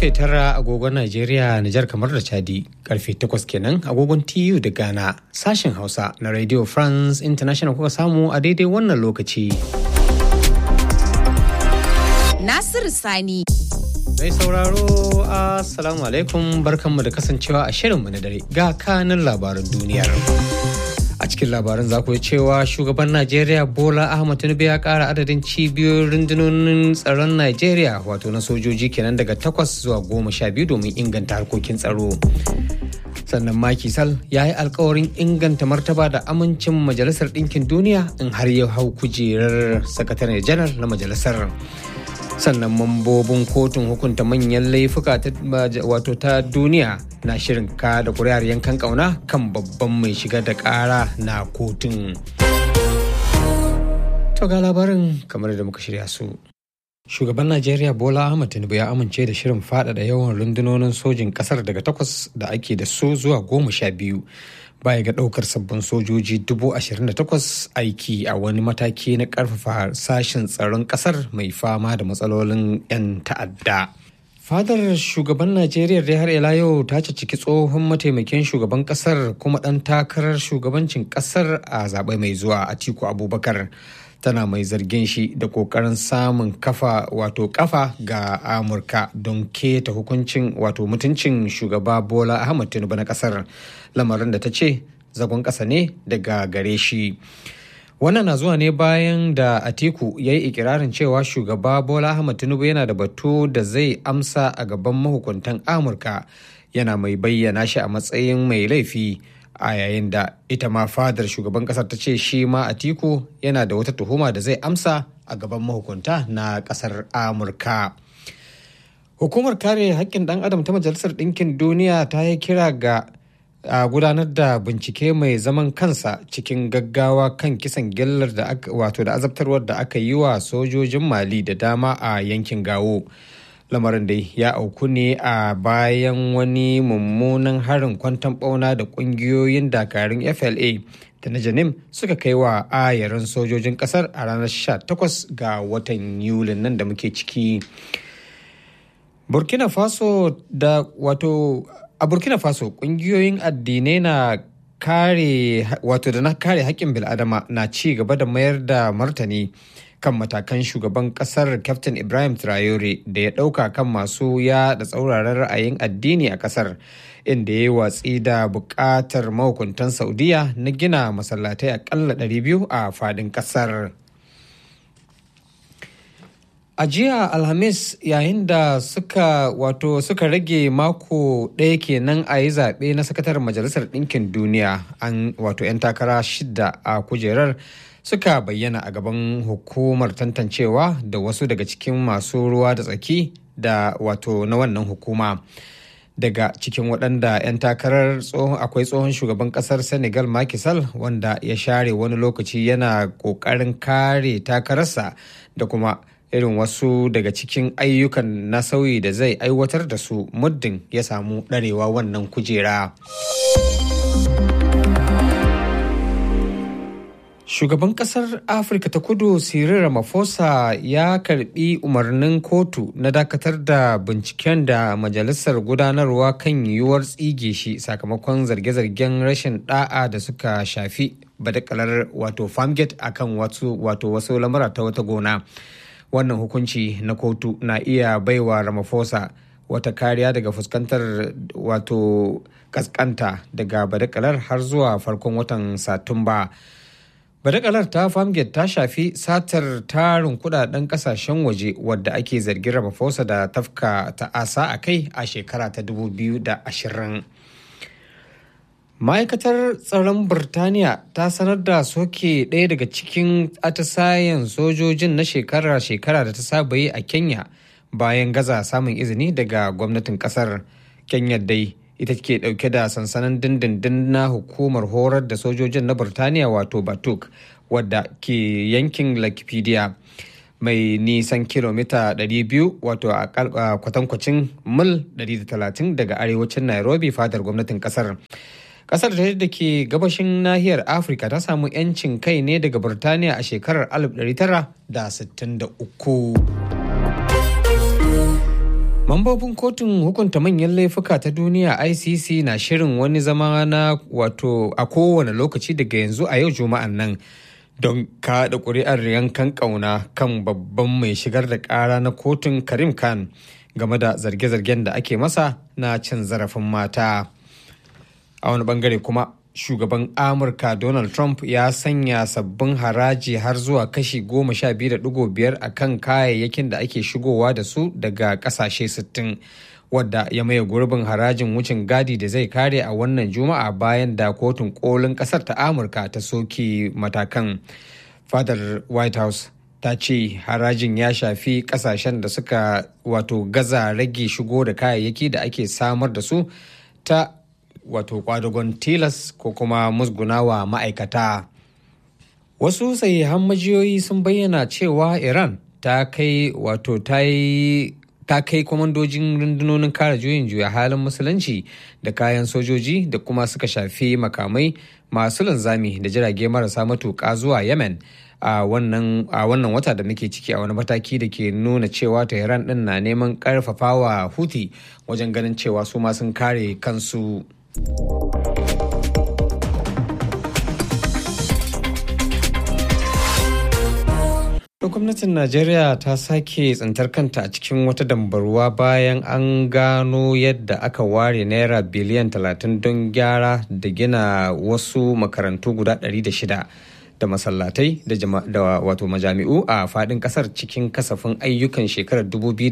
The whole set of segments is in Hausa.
karfe tara agogon Najeriya, Nijar kamar da Chadi, karfe takwas kenan agogon TU da Ghana, sashen Hausa na Radio France International kuka samu a daidai wannan lokaci. Nasiru Sani. Mai sauraro, Assalamu alaikum barkanmu da kasancewa a shirinmu na dare ga kanin labaran duniyar. a cikin labaran za ku cewa shugaban najeriya bola ahmad tinubu ya kara adadin cibiyoyin rundunonin tsaron najeriya wato na sojoji kenan daga takwas zuwa goma sha biyu domin inganta harkokin tsaro sannan Macky Sall ya yi alkawarin inganta martaba da amincin majalisar ɗinkin duniya in har ya hau kujerar sakatare janar na majalisar sannan mambobin kotun hukunta manyan laifuka wato ta duniya na shirin ka da kuri'ar yankan kauna kan babban mai shiga da kara na kotun to ga labarin kamar da muka shirya su shugaban najeriya bola ahmad tinubu ya amince da shirin faɗaɗa yawan rundunonin sojin ƙasar daga takwas da ake da su zuwa goma sha biyu baya ga ɗaukar sabbin sojoji dubu ashirin da takwas aiki a wani mataki na ƙarfafa sashen tsaron ƙasar mai fama da matsalolin 'yan ta'adda. fadar shugaban najeriya dai har ila yau ta ciki tsohon mataimakin shugaban kasar kuma ɗan takarar shugabancin kasar a zaɓe mai zuwa atiku abubakar tana mai zargin shi da kokarin samun kafa wato kafa ga amurka don keta hukuncin wato mutuncin shugaba bola ahmad tinubu na kasar lamarin da ta ce zagon ƙasa ne daga gare shi wannan na zuwa ne bayan da atiku ya yi ikirarin cewa shugaba bola ahmad tinubu yana da batu da zai amsa a gaban mahukuntan amurka yana mai bayyana shi a matsayin mai laifi a yayin da ita ma fadar shugaban kasar ta ce shi ma atiku yana da wata tuhuma da zai amsa a gaban mahukunta na kasar amurka hukumar kare haƙƙin ɗan adam ta majalisar ɗinkin duniya ta yi kira ga a gudanar da bincike mai zaman kansa cikin gaggawa kan kisan gillar da aka wato da azabtarwar da aka yi wa sojojin mali da dama a yankin gawo lamarin da ya auku ne a bayan wani mummunan harin kwantan bauna da kungiyoyin dakarun fla da na janim suka kai wa ayarin sojojin kasar a ranar 18 ga watan yulin nan da muke ciki burkina faso da wato a burkina faso kungiyoyin addinai na kare wato da na kare haƙƙin bil'adama na ci gaba da mayar da martani kan matakan shugaban kasar captain ibrahim traore da ya ɗauka kan masu yaɗa tsauraran ra'ayin addini a kasar inda ya yi watsi da buƙatar mahukuntan saudiya na gina masallatai aƙalla 200 a faɗin kasar A jiya Alhamis yayin da suka wato suka rage mako ɗaya kenan a yi zaɓe na sakatar Majalisar Ɗinkin Duniya an wato 'yan takara shida a kujerar suka bayyana a gaban hukumar tantancewa da wasu daga cikin masu ruwa da tsaki da wato na wannan hukuma. Daga cikin waɗanda 'yan takarar akwai tsohon shugaban ƙasar Senegal Macky Sall wanda ya share wani lokaci yana ƙoƙarin kare takararsa da kuma irin wasu daga cikin ayyukan na sauyi da zai aiwatar da su muddin ya samu ɗarewa wannan kujera. Shugaban kasar Afirka ta kudu Cyril Ramaphosa ya karbi umarnin kotu na dakatar da binciken da majalisar gudanarwa kan yiwuwar tsige shi sakamakon zarge-zargen rashin da'a da suka shafi badakalar wato farmgate akan wato wasu lamura ta wata gona. wannan hukunci na kotu na iya baiwa ramaphosa wata kariya daga fuskantar wato kaskanta daga badakalar har zuwa farkon watan satumba badakalar ta farmgate ta shafi satar tarin kudaden kasashen waje wadda ake zargin ramaphosa da tafka ta'asa a kai a shekara ta 2020 ma'aikatar tsaron birtaniya ta sanar da soke ɗaya daga cikin atisayen sojojin na shekara-shekara da ta saba yi a kenya bayan gaza samun izini daga gwamnatin kasar kenya dai ita ke ɗauke da sansanin dindindin na hukumar horar da sojojin na birtaniya wato batuk wadda ke yankin lakipedia mai nisan kilomita 200 wato a kwatankwacin mil 130 daga arewacin nairobi fadar gwamnatin kasar kasar da ke gabashin nahiyar afirka ta samu 'yancin kai ne daga birtaniya a shekarar 1963 Mambobin kotun hukunta manyan laifuka ta duniya ICC na shirin wani zama na wato a kowane lokaci daga yanzu a yau juma'an nan don kaɗa ƙuri'ar yankan ƙauna kan babban mai shigar da ƙara na kotun Karim Khan game da zarge-zargen da ake masa na cin zarafin mata. A wani bangare kuma shugaban Amurka Donald Trump ya sanya sabbin haraji har zuwa kashi goma sha biyu da digo biyar a kan kayayyakin da ake shigowa da su daga kasashe sittin wadda ya maye gurbin harajin wucin gadi da zai kare a wannan juma'a bayan da kotun kolin kasar ta amurka ta soke matakan fadar white house ta ce harajin ya shafi kasashen da suka wato gaza rage shigo da kayayyaki da ake samar da su ta wato kwadagon tilas ko kuma musgunawa ma'aikata wasu sahihan majiyoyi sun bayyana cewa iran ta kai wato ta yi ta kai kwamandojin rundunonin kare juyin juya halin musulunci da kayan sojoji da kuma suka shafi makamai masu linzami da jirage marasa matuƙa zuwa yemen a wannan wata da muke ciki a wani mataki da ke nuna cewa tehran din na neman karfafawa huti wajen ganin cewa su ma sun kare kansu gwamnatin najeriya ta sake tsintar kanta a cikin wata dambarwa bayan an gano yadda aka ware naira biliyan 30 don gyara da gina wasu makarantu guda 600 da masallatai da wato majami'u a fadin kasar cikin kasafin ayyukan shekarar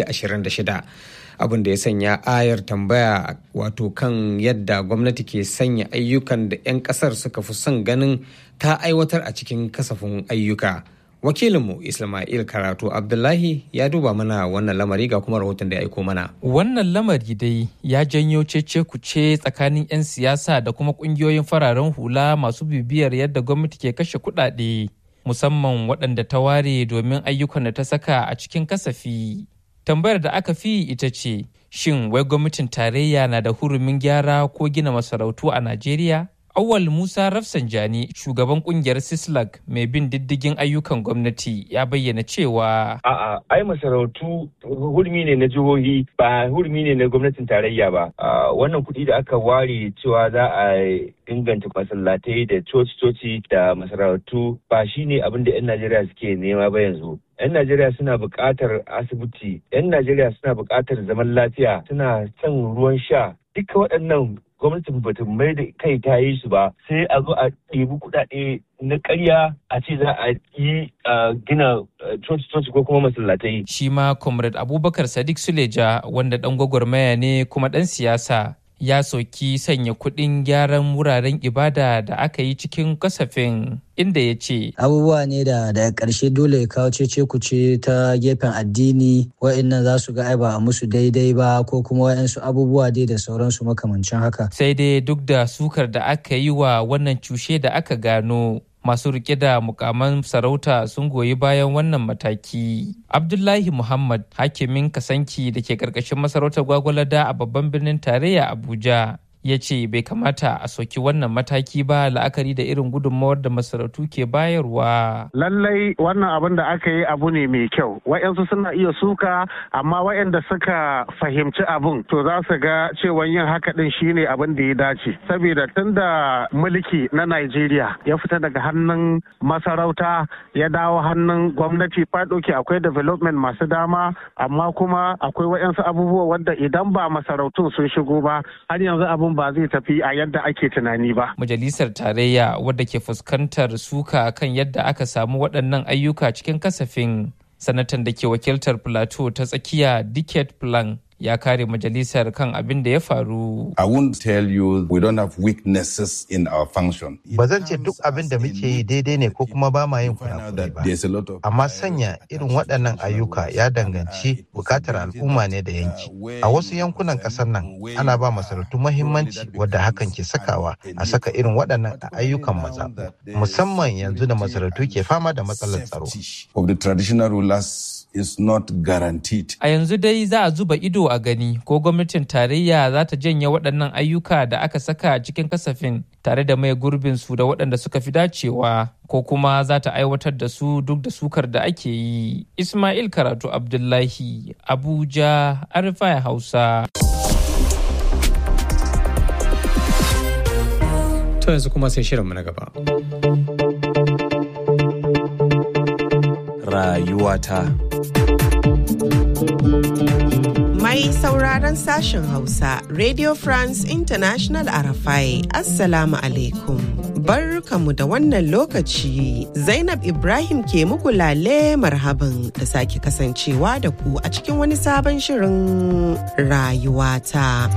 2026 abin da ya sanya ayar tambaya wato kan yadda gwamnati ke sanya ayyukan da 'yan kasar suka fi son ganin ta aiwatar a cikin kasafin ayyuka wakilinmu ismail karatu abdullahi ya duba mana wannan lamari ga kuma rahoton da ya aiko mana wannan lamari dai ya janyo cece kuce tsakanin 'yan siyasa da kuma kungiyoyin fararen hula masu bibiyar yadda gwamnati ke kashe kudade musamman waɗanda ta ware domin ayyukan da ta saka a cikin kasafi tambayar da aka fi ita ce shin wai gwamnatin tarayya na da hurumin gyara ko gina masarautu a najeriya Awal Musa Rafsanjani, shugaban kungiyar Sislag mai bin diddigin ayyukan gwamnati ya bayyana cewa A'a, ai masarautu hurmi ne na jihohi ba hurmi ne na gwamnatin tarayya ba. Wannan kuɗi da aka ware cewa za a inganta masallatai da coci-coci da masarautu ba shi ne abin da 'yan Najeriya suke nema ba yanzu. 'yan Najeriya suna buƙatar asibiti, 'yan Najeriya suna buƙatar zaman lafiya, suna son ruwan sha. Duka waɗannan gwamnatin bata mai da kai ta yi su ba sai a zo a ɗebi kuɗaɗe na ƙarya a ce za a yi gina coci-coci ko kuma masallatai. Shi ma Comrade Abubakar Sadiq Suleja wanda ɗan gwagwarmaya ne kuma ɗan siyasa ya soki sanya kuɗin gyaran wuraren ibada da aka yi cikin kasafin inda ya ce abubuwa ne da daga ƙarshe dole ya kawo cece kuce ta gefen addini wa'annan za su ga ai ba a musu daidai ba ko kuma wa'ansu abubuwa dai da sauransu makamancin haka sai dai duk da sukar da aka yi wa wannan cushe da aka gano masu rike da mukaman sarauta sun goyi bayan wannan mataki. Abdullahi Muhammad hakimin kasanki da ke karkashin masarautar gwagwalada a babban birnin tarayya Abuja ya ce bai kamata a soki wannan mataki ba la'akari da irin gudunmawar da masarautu ke bayarwa. Lallai wannan abin da aka yi abu ne mai kyau. Wa'yansu suna iya suka amma wa'yanda suka fahimci abin to za su ga cewa yin haka din shine abin da ya dace. Saboda tun da mulki na Najeriya ya fita daga hannun masarauta ya dawo hannun gwamnati fadoki akwai development masu dama amma kuma akwai wa'yansu abubuwa wadda idan ba masarautun sun shigo ba har yanzu abin abun ba zai tafi a yadda ake tunani ba. Majalisar Tarayya wadda ke fuskantar suka kan yadda aka samu waɗannan ayyuka cikin kasafin sanatan da ke wakiltar Plateau ta tsakiya Dicket Plan ya kare majalisar kan abin da ya faru. I won't tell you we don't have weaknesses in our function. Ba zan ce duk abin da muke yi daidai ne ko kuma ba ma yin kurakurai ba. Amma sanya irin waɗannan ayyuka ya danganci bukatar al'umma ne da yanki. A wasu yankunan ƙasar nan ana ba masarautu mahimmanci wadda hakan ke sakawa a saka irin waɗannan ayyukan mazaɓu. Musamman yanzu da masarautu ke fama da matsalar tsaro. Of the traditional rulers is not guaranteed. A yanzu dai za a zuba ido a gani ko gwamnatin tarayya za ta janye waɗannan ayyuka da aka saka cikin kasafin tare da mai gurbin su da waɗanda suka fi dacewa ko kuma za ta aiwatar da su duk da sukar da ake yi. Ismail Karatu Abdullahi, Abuja, Arifai Hausa. To yanzu kuma sai shirinmu na gaba. Rayuwata. Mai sauraron sashen Hausa, Radio France International Arafai, Assalamu alaikum. Barkamu da wannan lokaci, Zainab Ibrahim ke muku lale marhaban da sake kasancewa da ku a cikin wani sabon shirin rayuwata.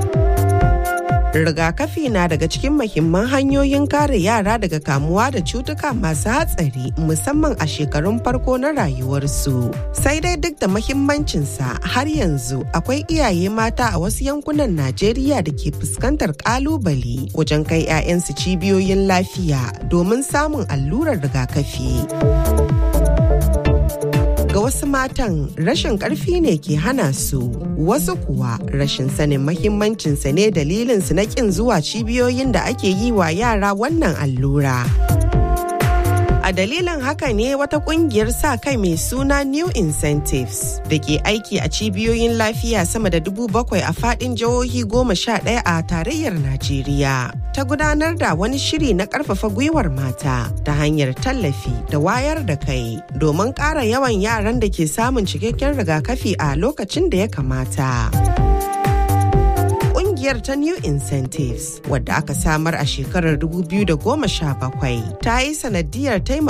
rigakafi na daga cikin mahimman hanyoyin kare yara daga kamuwa da cutuka masu hatsari musamman a shekarun farko na rayuwarsu sai dai duk da mahimmancinsa har yanzu akwai iyaye mata a wasu yankunan najeriya da ke fuskantar kalubale wajen kai 'ya'yansu cibiyoyin lafiya domin samun allurar rigakafi ga wasu matan rashin karfi ne ke hana su wasu kuwa rashin sanin mahimmancinsa ne dalilinsu na kin zuwa cibiyoyin da ake yi wa yara wannan allura. A dalilin haka ne wata kungiyar sa kai mai suna New Incentives da ke aiki a cibiyoyin lafiya sama da dubu bakwai a fadin jihohi goma sha ɗaya a tarayyar Najeriya. Ta gudanar da wani shiri na ƙarfafa gwiwar mata ta hanyar tallafi da wayar da kai domin ƙara yawan yaran da ke samun cikakken rigakafi a lokacin da ya kamata. kungiyar ta New Incentives wadda aka samar a shekarar 2017 ta yi sanadiyar taimaka